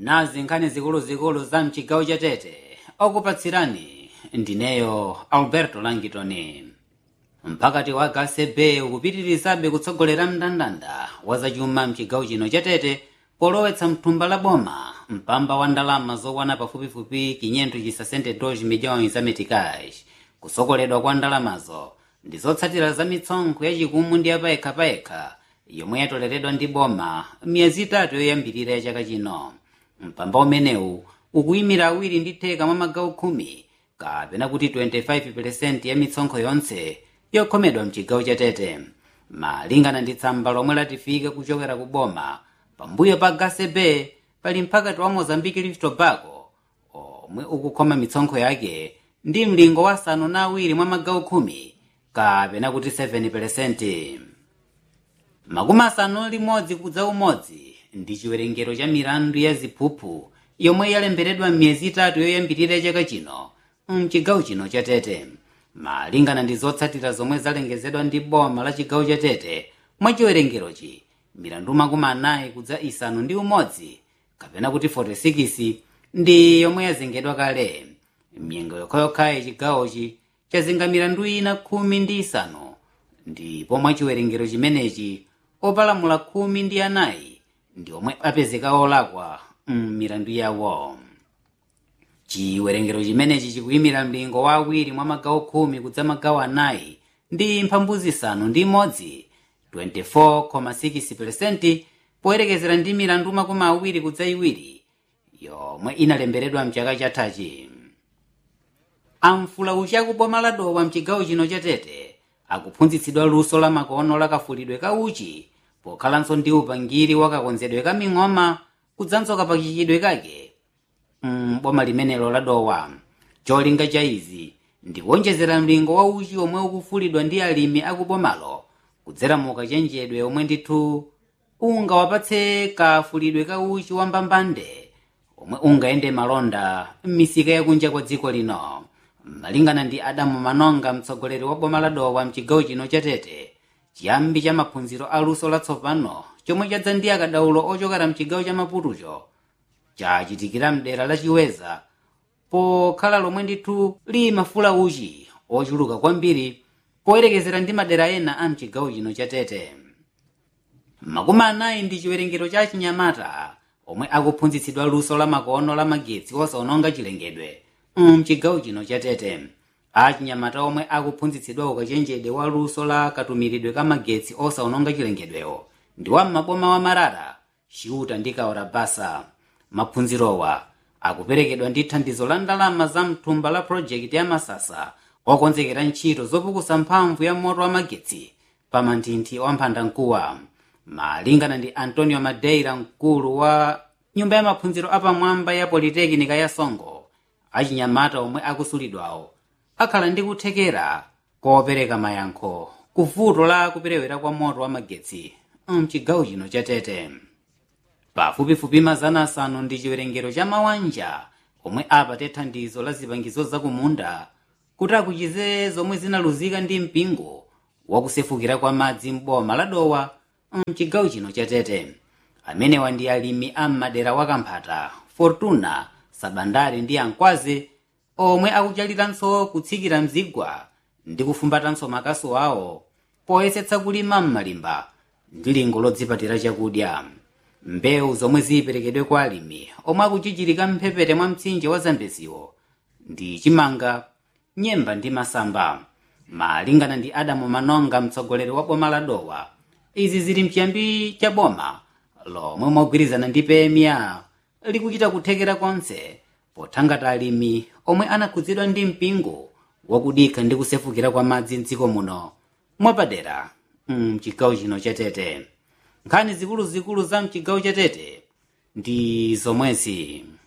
nazi nkhani zikuluzikulu za mchigawo cha tete okupatsirani ndineyo alberto langitoni mpakati wa gasebe ukupitirizabe kutsogolera mndandanda wa zachuma mchigawo chino cha tete polowetsa mthumba la boma mpamba wa ndalama zokwana pafupifupi 562 milhões za meticais kusokoledwa kwa ndalamazo ndi zotsatira za mitsonkho yachikumu ndi yapayekhapayekha yomwe yatoleredwa ndi boma miyezi itatu yoyambirira ya chaka chino mpamba umenewu ukuyimira awiri ndi theka mwa magawo khumi kapena kuti 25% ya mitsonkho yonse yokhomedwa mchigawo cha tete malingana ndi tsamba lomwe latifika kuchokera ku boma pambuyo pa gasebe pali mphakati wa mozambiki live tobacco omwe ukukhoma mitsonkho yake ndi mlingo wa asanu na awiri mwa magawo khumi kapena kuti 7% makumi asanu limodzi kudza umodzi ndi chiwerengero cha milandu ya ziphuphu yomwe yalemberedwa m'miyezi itatu yoyambirira chaka chino mchigawo chino cha tete malingana ndi zotsatira zomwe zalengezedwa ndi boma la chigawo cha tete mwa chiwerengerochi milandu makumi anayi kudza isanu ndi umodzi kapena kuti 46 ndi yomwe yazengedwa kale mnyengo yokhayokhayi chigawochi chazenga milandu ina khumi ndi isanu ndipo mwa chiwerengero chimenechi opalamula khumi ndi anayi ndi omwe apezeka olakwa m'milandu yawo chiwerengero chimenechi chikuyimira mlingo wa awiri mwa magawo khumi kudza magawo anayi ndi mphambu zisanu ndi imodzi 24,6% poyerekezera ndi milandu makumi awiri kudza iwiri yomwe inalemberedwa mchaka chathachi amfula uchaku boma la dowa mchigawo chino cha tete akuphunzitsidwa luso la makono lakafulidwe ka uchi pokhalanso ndi upangiri wakakonzedwe ka ming'oma kudzanso kapachikidwe kake m'boma limenelo la dowa cholinga cha izi ndi kuonjezera mlingo wa uchi omwe ukufulidwa ndi alimi akubomalo kudzera mu kachenjedwe omwe ndithu ungawapatse kafulidwe ka uchi wambambande omwe ungayende malonda m'misika yakunja kwa dziko lino malingana ndi adamu manonga mtsogoleri wa boma la dowa mchigawo chino cha tete chiyambi cha maphunziro aluso latsopano chomwe chadza ndi akadaulo ochokera mchigawo cha maputucho chachitikira mdera la chiweza pokhala lomwe ndithu limafula uchi ochuluka kwambiri poyerekezera ndi madera ena a mchigawo chino cha tete makumi anayi ndi chiwerengero cha chinyamata omwe akuphunzitsidwa luso la makono la magetsi osaononga chilengedwe mchigawo chino cha tete achinyamata omwe akuphunzitsidwa ukachenjede wa luso la katumiridwe ka magetsi osaononga chilengedwewo ndi wa maboma wa marara chiuta ndi kaora basa maphunzirowa akuperekedwa ndi thandizo la ndalama za mthumba la project ya masasa okonzekera ntchito zopukusa mphamvu ya moto wa magetsi pa manthinthi wamphandamkuwa malingana ndi antonio madeira mkulu wa nyumba ya maphunziro apamwamba ya politekinika ya songo achinyamata omwe akusulidwawo akhala ndi kuthekera kopereka mayankho ku vuto la kuperewera kwa moto wa magetsi mchigawo chino cha tete pafupifupi mazana asanu ndi chiwerengero cha mawanja omwe apate thandizo la zipangizo zakumunda kuti akuchize zomwe zinaluzika ndi mpingo wakusefukira kwa madzi m'boma la dowa mchigawo chino cha tete amenewa ndi alimi a m'madera wa kamphata fortuna sabandari ndi ankwazi omwe akuchalitanso kutsikira mzigwa ndi kufumbatanso makasu awo poyesetsa kulima m'malimba ndi lingo lodzipatira chakudya mbewu zomwe ziperekedwe kwa alimi omwe akuchichirika mphepete mwa mtsinje wa zambeziwo ndi chimanga nyemba ndi masamba malingana ndi adamu manonga mtsogoleri wa boma la dowa izi zili mchiyambi cha boma lomwe mogwirizana ndi pemia likuchita kuthekera konse pothangata alimi omwe anakhudzidwa ndi mpingo wakudikha ndi kusefukira kwa madzi mdziko muno mwapadera mchigawo chino cha tete nkhani zikuluzikulu za mchigawo cha tete ndi zomwezi